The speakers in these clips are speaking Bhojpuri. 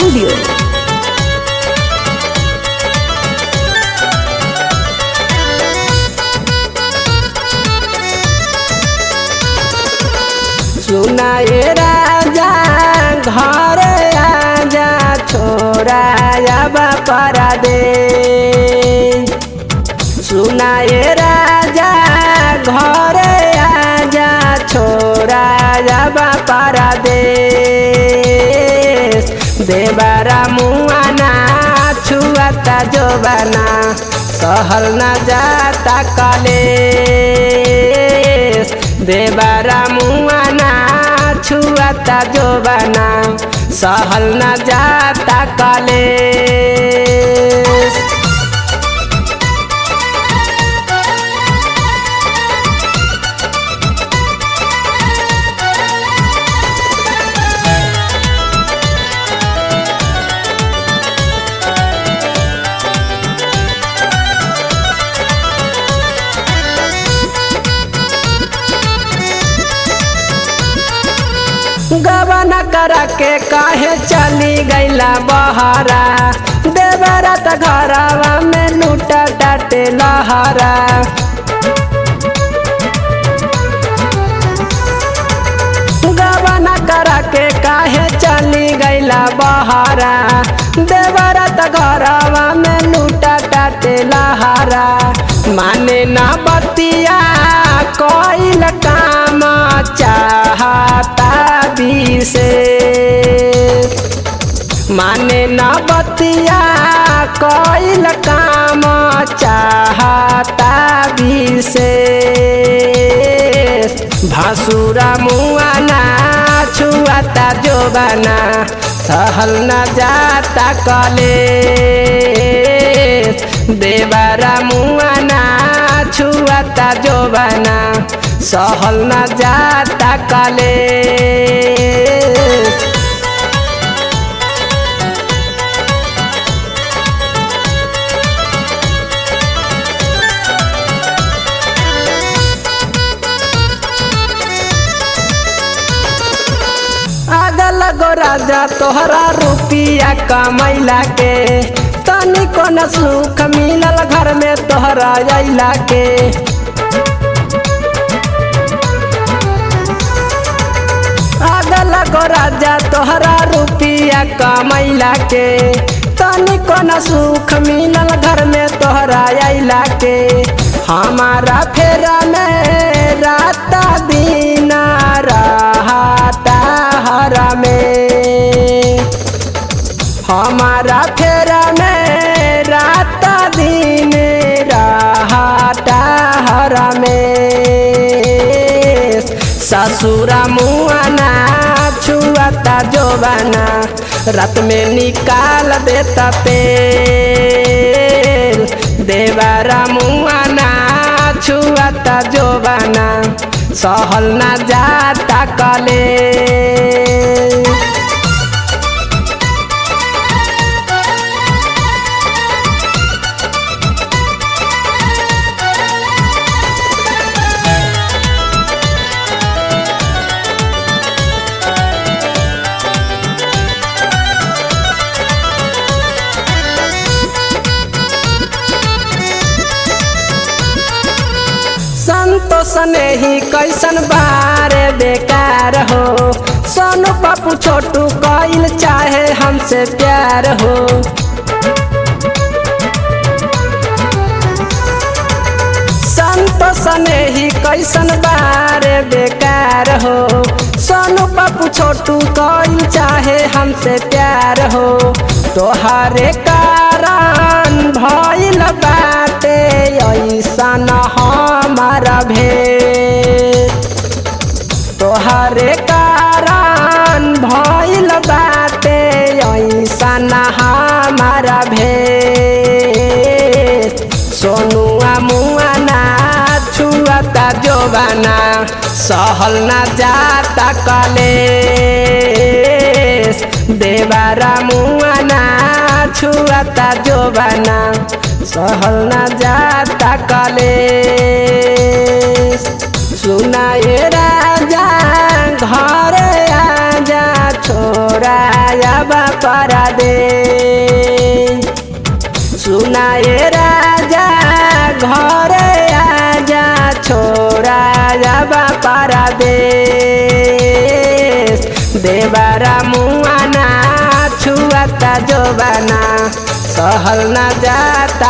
Studio. सुनाए राजा घर आजा छोरा अब परदे सुनाए राजा घर आजा छोरा अब परदे देवरा मुआना छुआता जोबाना सहल न जाता कले देवरा मुआना छुआता जोबाना सहल न जाता कले गबना करा के काहे चली गईला बहरा देवरा त घरवा में लूटा टाटे लहरा गबना करा के काहे चली गईला बहरा देवरा त घरवा में लूटा टाटे लहरा माने ना बतिया कोई काम चाहता से माने न बतिया कोई काम चाहता से भासुरा मुआना छुआता जोबाना सहल न जाता कले देवरा मुआना छुआता जोबाना सहल न जाता कले आगल गो राजा तोहरा रुपिया कमैला के तनिको न सुख मिलल घर में तोहरा अइला के आगल गो राजा तोहरा रुपिया कमैला के तनिको न सुख मिलल घर में तोहरा अइला के हमारा फेरा में रात दिन रहता हरा में हमारा फेरा में रात दिन रहता हरा में ससुरा मुआना छुआता जोबाना रात में निकाल देता तेल देवारा मुआना छुआता जोबाना सहल ना जाता कले संतोष नहीं कैसन बारे बेकार हो सोनू पप्पू छोटू कइल चाहे हमसे प्यार हो संतोष नहीं कैसन बारे बेकार हो सोनू पप्पू छोटू कइल चाहे हमसे प्यार हो तोहरे कारण भइल बाटे ऐसन हमारा भेद तोहरे कारण भइल बाटे ऐसन हमारा भेद सोनुआ मुआना छुआता जोबाना सहल ना जाता कले देवारा मुआना छुआता जोबाना सहल ना जाता कले सुनाए राजा घर आजा छोरा आबा परदे सुनाए राजा घरे आजा छोरा आबा परदेश देवरा मुआना छुआता जोबाना सहल न जाता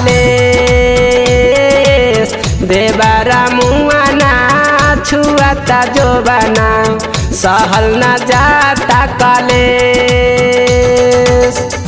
कलेश देवरा मुआना छुआता जोबाना सहल न जाता कलेश